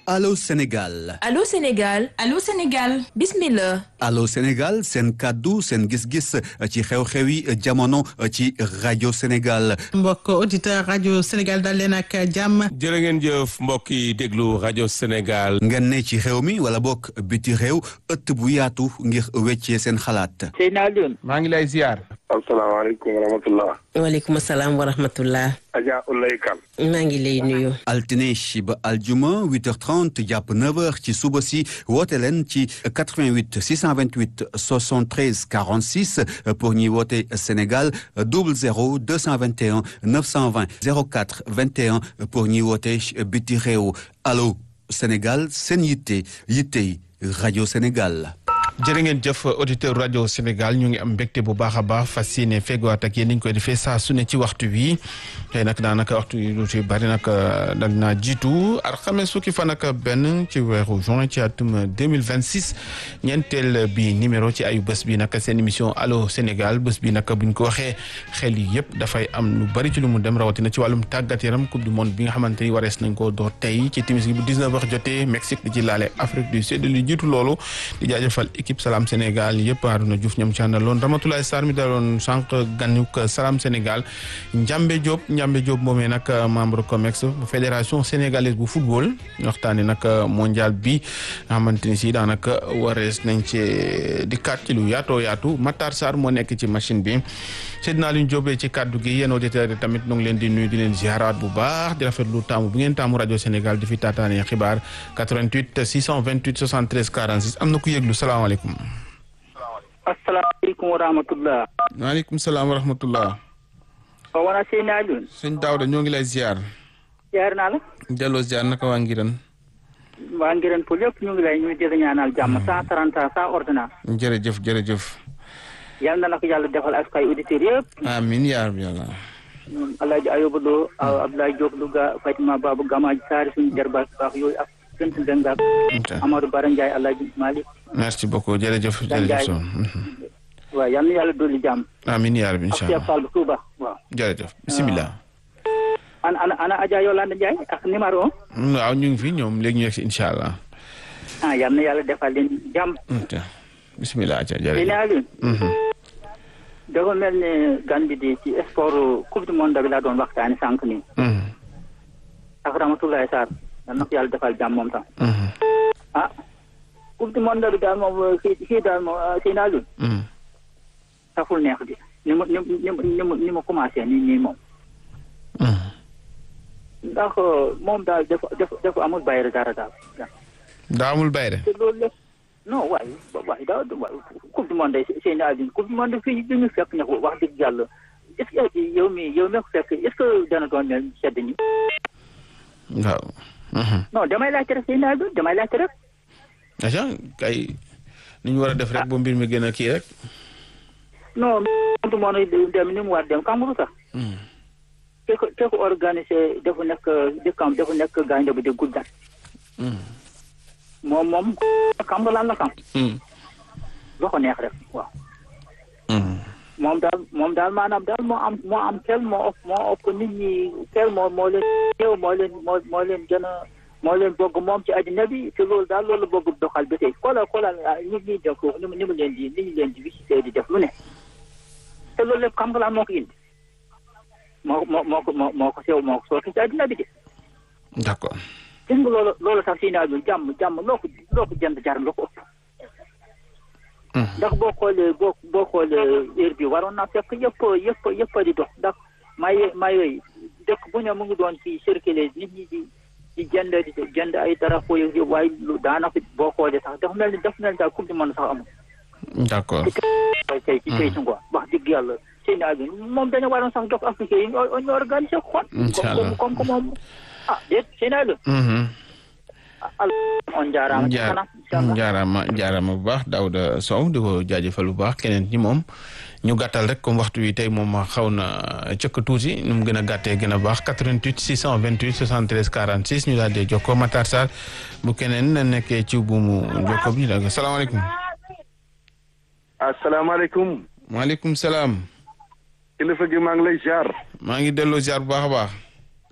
Allô Sénégal Allô Sénégal Allô Sénégal bismillah Allô Sénégal seen kàddu seen gis-gis ci xew-xewi jamono ci rajo Sénégal mbokk auditeur rajo Sénégal dal leen ak jàmm jërë ngeen jëf mbokk yi déglu rajo Sénégal ngeen ne ci xew mi wala bokk biti réew ëtt bu yaatu ngir weccee seen xalaat Seydina Alioune maa ngi lay ziar asalaamaaleykum wa rahmatullah waaleykum salaam wa rahmatullah Adja Ulay Kan maa ngi lay nuyu altine ba aljuma 8h30 jàpp 9h ci suba si woote leen ci 88 628 73 46 pour ñuy woote Sénégal 00 221 920 04 21 pour ñuy woote biti réew allo Sénégal seen yitte yittey rajo Sénégal. jërë ngeen jëf auditeur rajo Sénégal ñu ngi am mbégte bu baax a baax fas yéene fegowaat ak yéen ni ñu koy defee saa su ne ci waxtu wi tey nag daanaka waxtu yi lu ci bari nag dag naa jiitu alxames fukki fan ak benn ci weeru juin ci atum 2026 ñeenteel bi numéro ci ayu bés bi nag seen émission allo Sénégal bés bi nag buñ ko waxee xel yi yëpp dafay am lu bari ci lu mu dem rawatina ci wàllum tàggat yaram coupe du monde bi nga xamante ni warees nañ ko door tey ci timis gi bu 19 heures jotee Mexique di ci laale Afrique du Sud lu jiitu loolu di jaajëfal équipe Salam Sénégal yëpp Arouna Diouf ñoom ci àndaloon Ramatoulaye Sarr mi daloon sànq ganuk Salam Sénégal Njambe Diop Njambe Diop moomee nag membre COMEX fédération sénégalaise bu football waxtaanee nag mondial bi nga xamante ni si daanaka warees nañ ci dikkaat ci lu yaatoo yaatu Matar Sarr moo nekk ci machine bi Seydina Alioune Diop ci kaddu gi yéen auditeurs yi tamit ñu ngi leen di nuyu di leen ziaraat bu baax di rafetlu taamu bu ngeen taamu rajo Sénégal di fi taataanee xibaar 88 628 73 46 am na ku yëglu salaamaaleykum. asalaamaaleykum wa rahmatullah waaleykum salaam wa rahmatullah. o wona Seydina Alioune sëñ Daouda ñoo ngi lay ziar. jaar naa la delloo ziar naka waa Ngiran. waa Ngiran pour lépp ñu ngi lay ñu di la ñaanal jàmm cent trente ans sans ordonnance jërëjëf jërëjëf. yal na la ko yàlla defal ak kay auditeurs yëpp amiin yaa rabbi yàlla. Alaaji Ayoba Lo Abdoulaye Diop Louga Fatima Babou Gamaji Saari suñu jarbaat baax yooyu ak sant Ndenga Amadou Bara Ndiaye Alaaji Malick merci beaucoup jërëjëf jërëjëf son waaw yal na yàlla dolli jàmm amiin yaa rabbi ak incha Cheikh allah Fall bu Touba waaw jërëjëf bisimilah. ana ana ana Adja Yolande Ndiaye ak numéro un waaw ñu ngi fi ñoom léegi ñu yegg si incha allah. ah yal na yàlla defal leen jàmm bisimilah ca Seydina jërëjëf. Alioune dafa mel ni gan bi di ci sport coupe du monde bi laa doon waxtaani sànq nii ak Ramatoulaye Sarr yal na ko yàlla defal jàmm moom tam ah coupe du monde bi daal moom kii kii daal moom Seydina Alioune saful neex di ni mu ni mu ni mu ni mu ni mu commencé nii nii moom ndax moom daal dafa dafa dafa amul bayre dara daal daa amul bayre te loolu lépp non waaye waaye daa waaye coupe du monde Seydina Alioune coupe du monde fii bi ñu fekk ne ko wax dëgg yàlla est-ce que yow mi yow mi ko fekk est-ce que dana doon mel sedd ni waaw. non damay laajte rek Seydina Alioune damay laajte rek aca kay ni ñu war a def rek ba mbir mi gën a kii rek. non coupe du monde dem ni mu war dem xam nga lu tax ke ko ke ko organisé dafa nekk dëkkam dafa nekk gaynde bi di guddat moom moom xam nga lan la xam loo ko neex rek waaw moom daal moom daal maanaam daal moo am moo am kel moo ëpp moo ëpp nit ñi kel moo moo leen teew moo leen moo moo leen gën a moo leen bëgg moom ci àddina bi te loolu daal loolu bëgg doxal ba tey xoolal xoolal nit ñi def foofu ni mu ni mu leen di ni ñu leen di visité di def lu ne te loolu lépp xam nga lan moo ko indi moo moo moo ko moo moo ko sew moo ko sooki ci àddina bi de d'accord. gis nga loolu loolu sax si naa bi jàmm jàmm loo ko loo ko jënd jar loo ko ëpp ndax boo xoolee boo boo xoolee heure bi waroon naa fekk yëpp yëpp yëpp di dox ndax may may yooyu dëkk bu ne mu ngi doon ci circuler nit ñi di di jënd di jënd ay drapeau yi waaye lu daanaka boo xoolee sax dafa mel ni dafa mel ni daal coupe du monde sax amul. d'accord. tey tey ci tey ci ngoon wax dëgg yàlla seen bi moom dañu waroon sax jox africain yi ñu ñu organisé xool. incha allah comme comme moom ah déet seen bi. on jaaraama ci kanam incha allah jaaraama jaaraama bu baax Daouda Sow di ko jaajëfal bu baax keneen ñi moom ñu gàttal rek comme waxtu wi tey moom xaw na cëkk tuuti nu mu gën a gàttee gën a baax 88 628 73 46 ñu daal di jokkoo Matar Sarr bu keneen nekkee ci buumu jokkoo bi ñu daal salaamaaleykum. asalaamaaleykum maaleykum salaam. kilifa gi maa ngi lay ziar maa ngi delloo ziar bu baax a baax.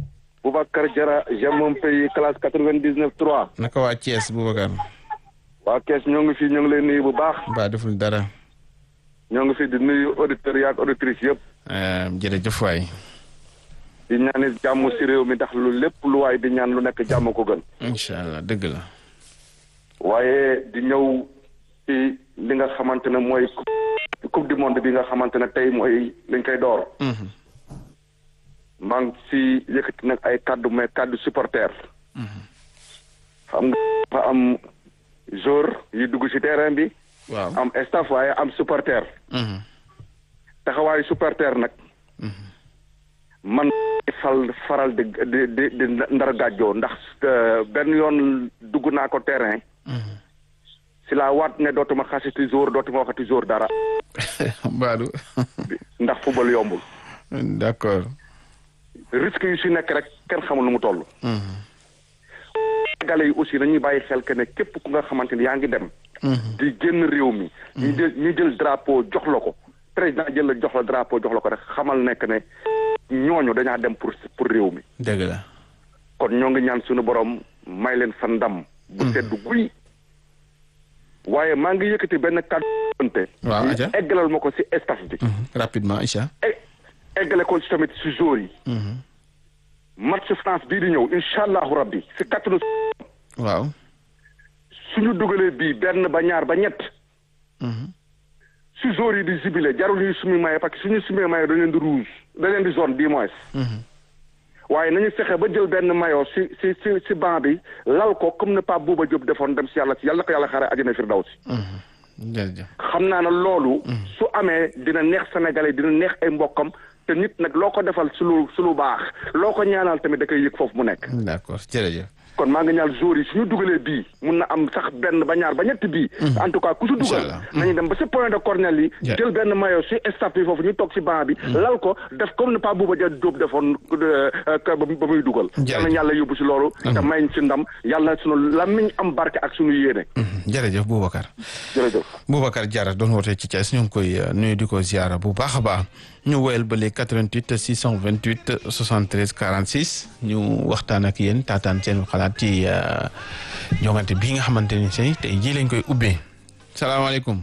Boubacar Diarra j'aime mon pays classe quatre-vingt-dix-neuf trois naka waa Thiès Boubacar waa kees ñoo ngi fii ñoo ngi lay nuyu bu baax ba deful dara ñoo ngi fii di nuyu auditeurs yaak auditrices yëpp Eh, jërëjëf waay di ñaani jàmm si réew mi ndax lu lépp lu waay di ñaan lu nekk jàmm ko gën incha allah dëgg la waaye di ñëw ci li nga xamante ne mooy coupe du monde bi nga xamante ne tey mooy liñ koy door Mhm. maa ngi si yëkkati nag ay kaddu mais kaddu supporter xam nga dafa am joueur yi dugg si terrain bi waaw am staff waaye am supporter Mhm. taxawaayu supporter nag man fal faral di di di di ndar gàjjoo ndax euh, benn yoon dugg naa ko terrain si laa waat ne dootuma xasiti jour dootuma waxati jour dara Badou ndax football yombul d'accord risque yu si nekk rek kenn xamul nu mu toll Sénégalais yi aussi nañuy bàyyi xel que ne képp ku nga xamante ni yaa ngi dem di génn réew mi ñu jël ñu jël drapeau jox la ko président jël la jox la drapeau jox la ko rek xamal nekk ne ñooñu dañaa dem pour pour réew mi dëgg la kon ñoo ngi ñaan suñu borom may leen fa ndam bu sedd guy waaye maa ngi yëkkati benn kàddu Waaw, ñu aja. eggalal ma ko si staff bi Mhm. rapidement Aïcha e- eggale ko ci tamit si jour yi match France bii di ñëw incha allahu rabbi si kattanu waaw suñu dugalee bii benn ba ñaar ba ñett si jour yi di jibile jarul ñuy sumi maye parce que suñu sumee maye dañ leen di rouge dañ leen di zone du moins waaye nañu fexe ba jël benn maillot si si si si banc bi lal ko comme ne Pape Bouba Diop defoon dem si yàlla si yàlla na ko yàlla xare àjjana firdawsi jërëjëf xam naa ne loolu su amee dina neex sénégalais dina neex ay mbokkam te nit nag loo ko defal su lu su lu baax loo ko ñaanal tamit da koy yëg foofu mu nekk d'accord jërëjëf kon maa ngi ñaan jour yi suñu dugalee bii mun na am sax benn ba ñaar ba ñett bii en tout cas ku su dugal Inch'Allah. nañu dem ba si point de cornel yi Ja. jël benn maillot si staff bi foofu ñu toog si banc bi lal ko def comme ne pas Bouba Dia Diop defoon euh, euh, ba ba muy dugal Jërëjëf. yal na yàlla yóbbu si loolu te may ñu si ndam yàlla suñu làmmiñ am barke ak suñu yéene Mhm. jërëjëf Boubacar jërëjëf Boubacar Diarra doon wootee ci Thiès ñu ngi koy euh, nuyu di ko ziara bu baax a baax ñu woyal ba léegi 88 628 73 46 ñu waxtaan ak yéen taataan seen xalaat ci euh, jongante bii nga xamante ni say tey jii lañ koy ubbee salaamaaleykum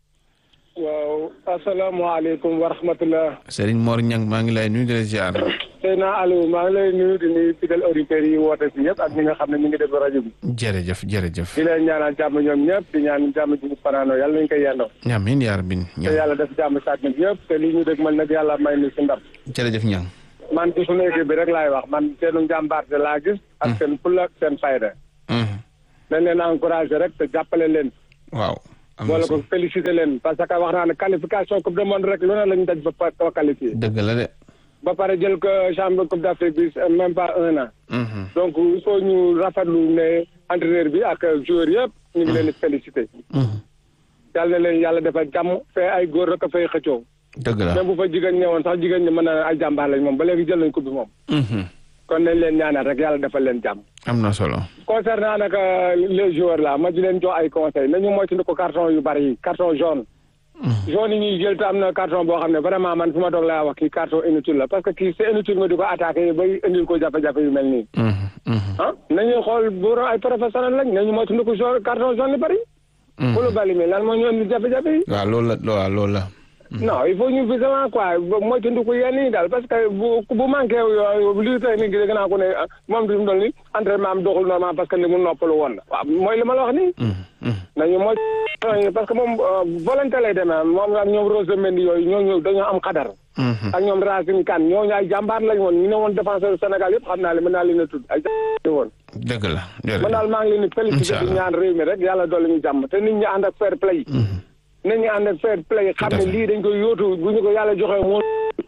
waaw asalaamaaleykum wa rahmatulah. Serigne Mor Niang maa ngi lay nuyu di la ziar Seyna Aliou maa ngi lay nuyu di nuyu fidèle auditeurs yi woote si ñëpp ak ñi nga xam ne ñu ngi déglu rajo bi. jërëjëf jërëjëf di leen ñaanal jàmm ñoom ñëpp di ñaan jàmm ji ñu fanaanoo yàlla nañu koy yendoo. amiin yaa rabbi te Niang yàlla def jàmm si àdduna bi yëpp te li ñu dégg man nag yàlla may nu si ndam. jërëjëf Niang man ci suñu équipe bi rek laay wax man seenu njàmbaarte laa gis. ak seen fulla ak seen fayda. Mhm. dañ leen encouragé rek te jàppale leen. waaw am na boole solo ko félicité leen parce que wax naa ne qualification coupe du monde rek lu ne lañu daj ba pa- ba qualifié. dëgg la de ba pare jël ko champion coupe d'Afrique bi même pas un an. Mhm. donc il faut ñu rafetlu ne entraîneur bi ak joueur yëpp ñu ngi leen di félicité Mhm. yàlla na leen yàlla defal jàmm fee ay góor rek a fay xëccoo dëgg la même bu fa jigéen ñëwoon sax jigéen ñi mën na ay jàmbaar lañ moom ba léegi jël nañ coupe bi moom Mhm. kon nañ leen ñaanal rek yàlla defal leen jàmm am na solo concernant nag euh, les joueurs là ma di leen jox ay conseils nañu moytu ko carton yu bari yi carton jaune jaune yi ñuy jël te am na carton boo xam ne vraiment man fu ma toog laa wax kii carton inutile la parce que kii c'est inutile nga di ko attaqué bay indil ko jafe-jafe yu mel nii Mhm. Mhm. ah nañu xool bu ay professionnel lañ nañu moytu ko jaune carton jaune yu bari Kulu bali mi lan moo ñu indi jafe-jafe yi. waaw loolu la waaw loolu la non il faut ñu vigilant quoi mooy tundu ko yenn yi daal parce que bu bu manqué yooyu lii tey nii dégg naa ko ne moom du mu doon ni entraînement am doxul normal parce que ni mu noppalu woon na waaw mooy li ma la wax nii. nañu mooy parce que moom volonté lay demee moom ak ñoom Rose Mendy yooyu ñooñu dañoo am xadar. ak ñoom Racine Kane ñooñu ay jàmbaar lañ woon ñu ne woon défenseur Sénégal yëpp xam naa li mën naa leen a tudd ay jàmbaar woon. dëgg la man daal maa ngi leen di félicité di ñaan réew mi rek yàlla dolli ñu jàmm te nit ñi ànd ak fair play. nit ñi ànd ak fair play xam ne lii dañ koy yóotu bu ñu ko yàlla joxee moo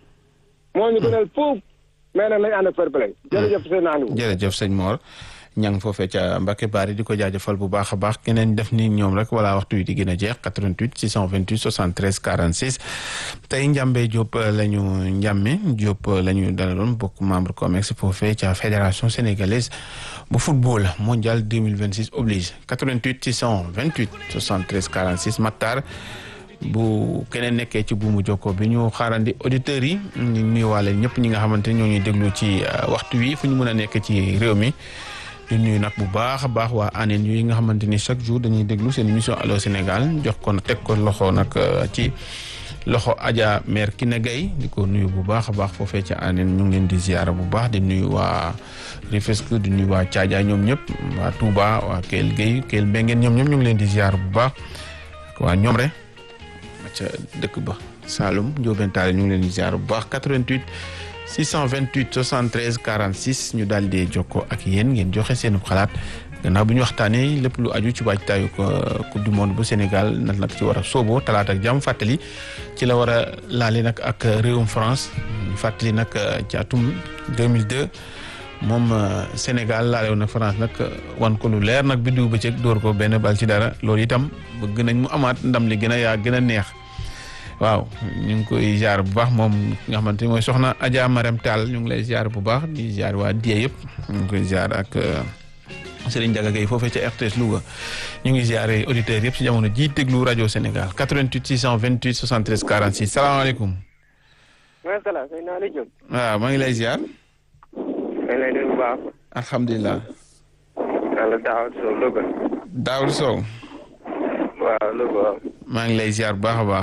moo ñu gënal foofu mais nag nañ ànd ak fair play jërëjëf seen naani jërëjëf sëñ Mor ñang foofee ca Mbacke Bari di ko jaajëfal bu baax a baax keneen def ni ñoom rek wala waxtu wi di gën a jeex 88 628 73 46 tey Njàmbe Diop la ñu Njàmme Diop la ñu dalaloon bokk membre COMEX foofee ca fédération sénégalaise bu football mondial 2026 oblige 88 628 73 46 Matar bu keneen nekkee ci buumu jokko bi ñu xaarandi auditeurs yi ñu nuyuwaale ñëpp ñi nga xamante ni ñoo ñuy déglu ci waxtu wi fu ñu mën a nekk ci réew mi di nuyu nag bu baax a baax waa ANEN yi nga xamante ni chaque jour dañuy déglu seen émission Allô Sénégal jox ko teg ko loxo nag ci loxo Adja mère Kiné Gaye di ko nuyu bu baax a baax foofee ca ANEN ñu ngi leen di ziara bu baax di nuyu waa Rufisque di nuyu waa Thiadiaye ñoom ñëpp waa Touba waa Kell Guèye Kell Mbengeen ñoom ñëpp ñu ngi leen di ziara bu baax waa ñoom rek ca dëkk ba Saloum Ndiobène Tall ñu ngi leen di ziara bu baax 88 628 73 46 ñu daal di jokkoo ak yéen ngeen joxe seen xalaat gannaaw bi ñu waxtaanee lépp lu aju ci waajtaayu coupe du monde bu Sénégal nag nag ci war a sóoboo talaata ak jàmm fàttali ci la war a laale nag ak réewum France fàttali nag ci atum 2002 moom Sénégal laale woon na France nag wan ko lu leer nag biddiw bëccëg dóor ko benn bal ci dara loolu itam bëgg nañ mu amaat ndam li gën a yaa gën a neex. waaw ñu ngi koy ziar bu baax moom nga xamante ni mooy soxna Adja Marème Tall ñu ngi lay ziar bu baax di ziar waa Die yëpp ñu ngi koy ziar ak Serigne Ndiaga Gueye foofee ca RTS Louga ñu ngi ziare auditeurs yëpp si jamono ji déglu rajo Sénégal 88 628 73 46 salaamaaleykum. maaleykum salaam sëñ Naali Diop. waaw maa ngi lay ziar. maa ngi lay nuyu bu baax. alhamdulilah. yàlla Daawud Sow Louga. Daawud Sow. waaw Louga. maa ngi lay ziar bu baax a baax.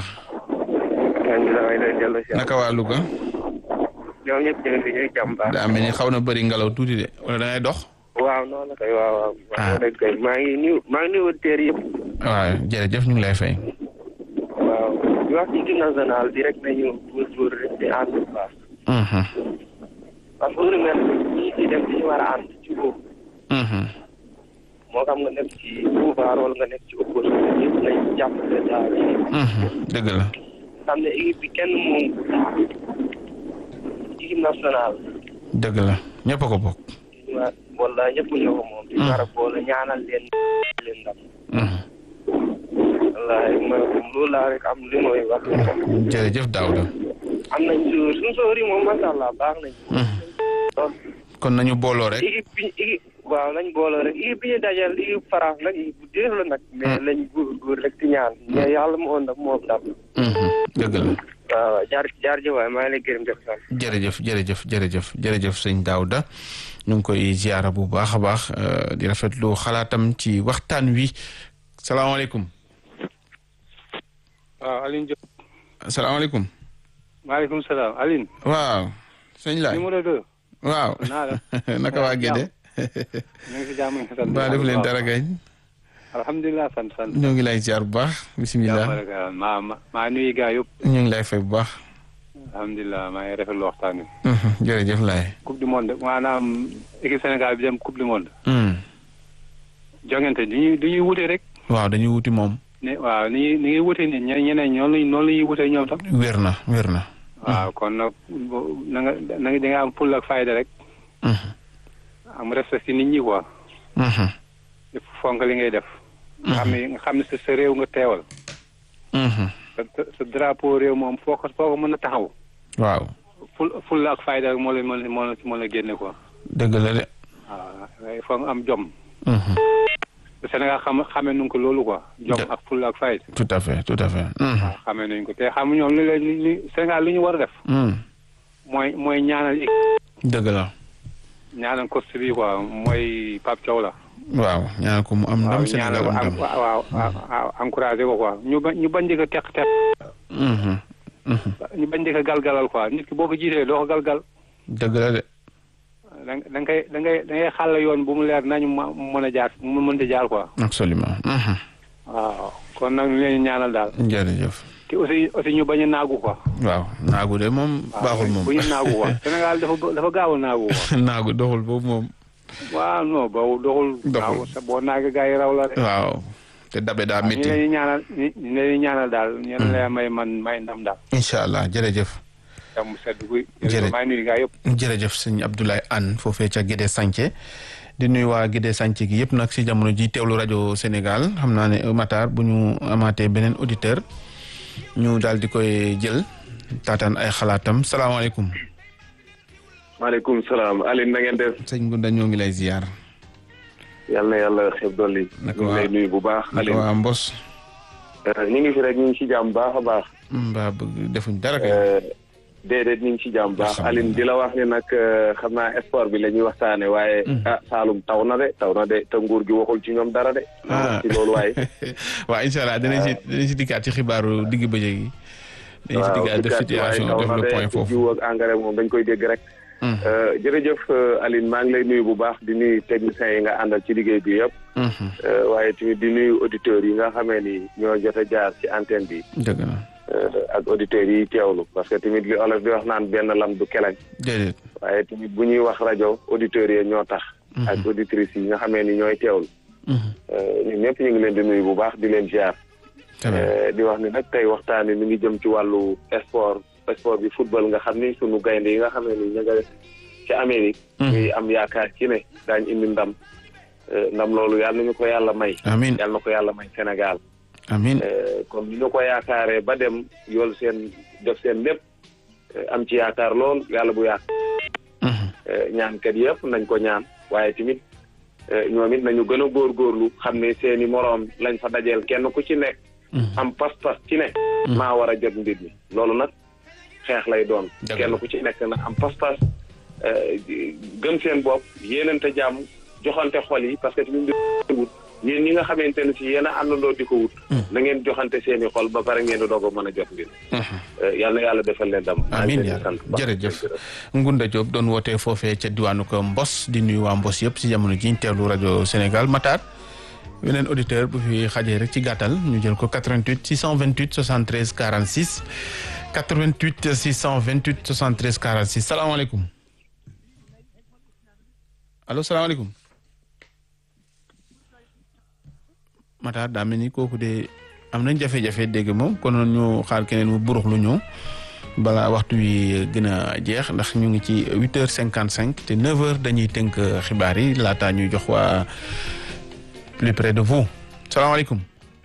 naka waa Louga. ñoom ñëpp ñu ngi fi ñuy jàmm baax. daa mel ni xaw na bëri ngelaw tuuti de wala da ngay dox. waaw noonu la kay waaw waaw. ah maa ngi nuyu maa ngi nuyu auditeurs yëpp. waaw jërëjëf ñu ngi lay fay. waaw ñu wax ci équipe nationale bi rek nañu toujours di ànd bu baax. parce que lu mel ni ci dem ci ñu war a ànd ci boobu. moo xam nga nekk ci pouvoir wala nga nekk ci opposition yëpp nañ jàppale daal. dëgg la. xam ne équipe bi kenn moom équipe nationale. dëgg la ñëpp a ko bokk. waaw wala ñëpp ñoo ko moom. di war a boole ñaanal leen leen ndam. wallaahi ma loolu laa rek am li mooy wax. jërëjëf Daouda. am nañ suur suñu soor yi moom macha allah baax nañ. kon nañu booloo rek. équipe bi équipe waaw nañ booloo rek équipe bi ñu dajal équipe France nag équipe bu déer la nag. mais lañ góor góor rek ci ñaan. mais yàlla moo ndam moo ndam. dëgg la. waaw jaar jaar ji waay maa ngi lay gërëm def sax. jërëjëf jërëjëf jërëjëf jërëjëf sëñ Daouda ñu ngi koy ziara bu baax a baax di rafetlu xalaatam ci waxtaan wi salaamaaleykum. waaw Aline Diop. salaamaaleykum. maaleykum salaam Aline. waaw. sëñ Laay numéro deux. waaw. naa la. naka waa Gédé. ñu ngi si jàmm ñu sant. ba def leen dara gañ. alhamdulilah sant sant. ñoo ngi lay ziar bu baax bisimilah. maa ma maa nuyu gaa yëpp. ñu ngi lay fay bu baax. alhamdulilah maa ngi rafetlu waxtaan wi. jërëjëf laay. coupe du monde maanaam équipe Sénégal bi dem coupe du monde. jongante du ñuy du ñuy wute rek. waaw dañuy wuti moom. ne waaw ni ñuy ni ñuy wute ni ñeneen ñoom la noonu la ñuy wute ñoom tam. wér na wér na. waaw kon nag na nga na nga da nga am full ak fayda rek. am respect ci nit ñi quoi. fonk li ngay def. nga xam ne nga xam ne sa sa réew nga teewal. sa sa drapeau réew moom foo ko foo ko mën a taxaw. waaw. ful ful ak fayda rek moo la moo la moo la moo la génne quoi. dëgg la de. waaw il faut nga am jom. Sénégal xam xamee nañ ko loolu quoi. jom ak ful ak fayda. tout à fait tout à fait. waaw xamee nañ ko te xam ñoom li leen li Sénégal li ñu war a def. mooy mooy ñaanal. dëgg la. ñaanal coach bi quoi mooy Pape Thiaw la. waaw ñaanal ko mu am ndam Sénégal am ndam waaw waaw encouragé ko quoi ñu bañ ñu bañ di ko teq teq. ñu bañ di ko galgalal quoi nit ki boo ko jiitee doo ko galgal. dëgg la de. da da ngay da ngay da ngay xàll yoon bu mu leer nañu ma mën a jaar mu mën a jaar quoi. absolument. waaw kon nag ñu leen ñaanal daal. jërëjëf. te aussi aussi ñu bañ a naagu quoi. waaw naagu de moom baaxul moom. bu ñu naagu quoi Sénégal dafa dafa gaaw a naagu quoi. naagu doxul boobu moom. waaw non boobu doxul. doxul sa boo naagee gars yi raw la rek. waaw te dabe daa métti. ñu leen di ñaanal ñu leen di ñaanal daal ñu leen may man may ndam daal. incha allah jërëjëf. jàmm sedd guy. jërëjëf maa ngi nuyu gars yëpp. jërëjëf sëñ Abdoulaye Anne foofee ca Guédé Santhie di nuyu waa Guédé Santhie gi yëpp nag si jamono ji teewlu rajo Sénégal xam naa ne Matar bu ñu amaatee beneen auditeur ñu daal di koy jël taataan ay xalaatam salaamaaleykum. maaleykum salaam Aline na ngeen def. sëñ Gunda ñoo ngi lay ziar. yal na yàlla xeeb dolli. naka ñu ngi waa lay nuyu bu baax. naka waa Mbos. ñu ngi fi rek ñu ngi ci jàmm baax a baax. mbaa bëgg defuñ dara kay. déedéet ñu ngi ci jàmm baax Aline di la wax ni nag xam naa sport bi la ñuy waxtaane waaye. ah Saalum taw na de taw na de te nguur gi waxul ci ñoom dara de. ah ci loolu waaye. waaw incha allah dinañ si dinañ si dikkaat ci xibaaru digg bëccëg yi. dinañ si dikkaat def situation def le point foofu jiw ak engrais moom dañ koy dégg rek. jërëjëf Aline maa ngi lay nuyu bu baax di nuyu techniciens yi nga àndal ci liggéey bi yëpp. waaye tamit di nuyu auditeurs yi nga xamee ni ñoo jot a jaar ci antenne bi. dëgg na. ak auditeurs yi teewlu parce que tamit li olof di wax naan benn lam du kelañ. déedéet. waaye tamit bu ñuy wax rajo auditeurs yi ñoo tax. ak auditrices yi nga xamee ni ñooy teewlu. ñun ñëpp ñu ngi leen di nuyu bu baax di leen ziar. di wax ni nag tey waxtaan mi ngi jëm ci wàllu sport sport bi football nga xam ni sunu gaynde yi nga xam ne ni ña nga ci Amérique. ñuy am yaakaar ci ne daañu indi ndam. ndam loolu yàlla nañu ko yàlla may. amiin yàlla na ko yàlla may Sénégal. amiin comme ni ñu ko yaakaaree ba dem yool seen def seen lépp am ci yaakaar lool yàlla bu yaakaar. ñaankat yëpp nañ ko ñaan waaye tamit ñoom it nañu gën a góorgóorlu xam ne seen i moroom lañ fa dajeel kenn ku ci nekk. am pas-pas ci ne. maa war a jot mbir mi loolu nag xeex lay doon. kenn ku ci nekk na am pas-pas gëm seen bopp yéenante jàmm joxante xol yi parce que tamit wut yéen ñi nga xamante ne si yéen a àndandoo di ko wut. na ngeen joxante seen i xol ba pare ngeen di doog a mën a jot mbir. yal na yàlla defal leen dam. amiin yaa jërëjëf Ngunda Diop doon wootee foofee ca diwaanu ko Mbos di nuyu waa Mbos yëpp si jamono ji ñu teewlu rajo Sénégal Matar. weneen auditeur bu fi xajee rek ci gàttal ñu jël ko 88 628 73 46 88 628 73 46 salaamaaleykum allo salaamaaleykum Matar daa mel ni kooku de am nañ jafe-jafe dégg moom kon ñu xaar keneen mu burux lu ñëw balaa waxtu wi gën a jeex ndax ñu ngi ci 8 heures 55 te 9 heures dañuy tënk xibaar yi laataa ñuy jox waa. plus près de vous salaamaaleykum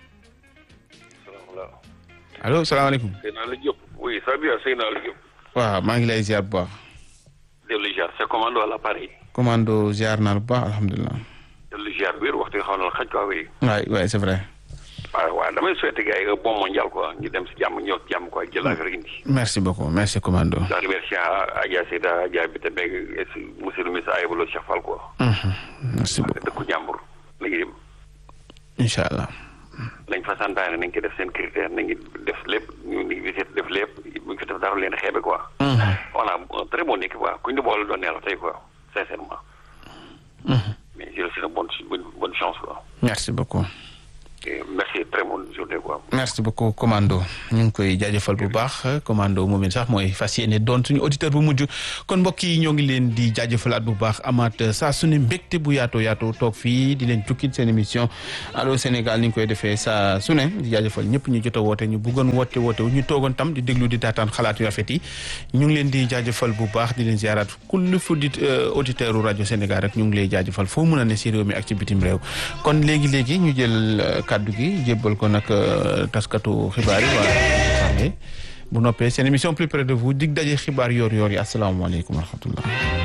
allo salaamaaleykum. Seydina Aliou Diop oui ça va bien Seydina Aliou Diop. waaw maa ngi lay ziar bu baax. dellu ziar c'est commando à l'appareil. commando ziar naa bu baax alhamdulilah. dellu ziar biir waxtu bi xaw na la xaj quoi oui. waay waay c'est vrai. waaw waaw damay souhaiter gars yi un bon mondial quoi ñu dem si jàmm ñëw si jàmm quoi jël affaire indi. merci beaucoup merci commando. je remercie Adja Seyda Adja Bita Mbengue monsieur le ministre Ayibolo Cheikh Fall quoi. merci beaucoup dëkku jàmbur la ñuy dem. incha allah. lañ fa santaane nañ ko def seen critère nañu def lépp ñu ngi visite def lépp bu ñu ko def dara leen xeebe quoi. voilà un très bon équipe quoi kuñ di boole doon neex tey quoi sincèrement. mais j'ai aussi une bonne bonne chance quoi. merci beaucoup. merci très bonne journée quoi. merci beaucoup commando ñu ngi koy jaajëfal bu baax commando moom it sax mooy fas yéene doon suñu auditeur bu mujj kon mbokk yi ñoo ngi leen di jaajëfalaat bu baax amaat saa su ne mbégte bu yaatoo yaatoo toog fii di leen jukkit seen émission allo Sénégal ni ñu koy defee saa su ne di jaajëfal ñëpp ñu jot a woote ñu bëggoon woote woote wu ñu toogoon tam di déglu di taataan xalaat yu rafet yi ñu ngi leen di jaajëfal bu baax di leen ziaraat kulli fu di auditeur u rajo Sénégal rek ñu ngi lay jaajëfal foo mën a ne si réew mi ak ci bitim réew kon léegi léegi ñu jël kaddu gi jébbal ko nag taskatu xibaar yi waa bu noppee seen émission plus près de vous dig daje xibaar yoor yoor yi asalaamaaleykum wa rahmatullah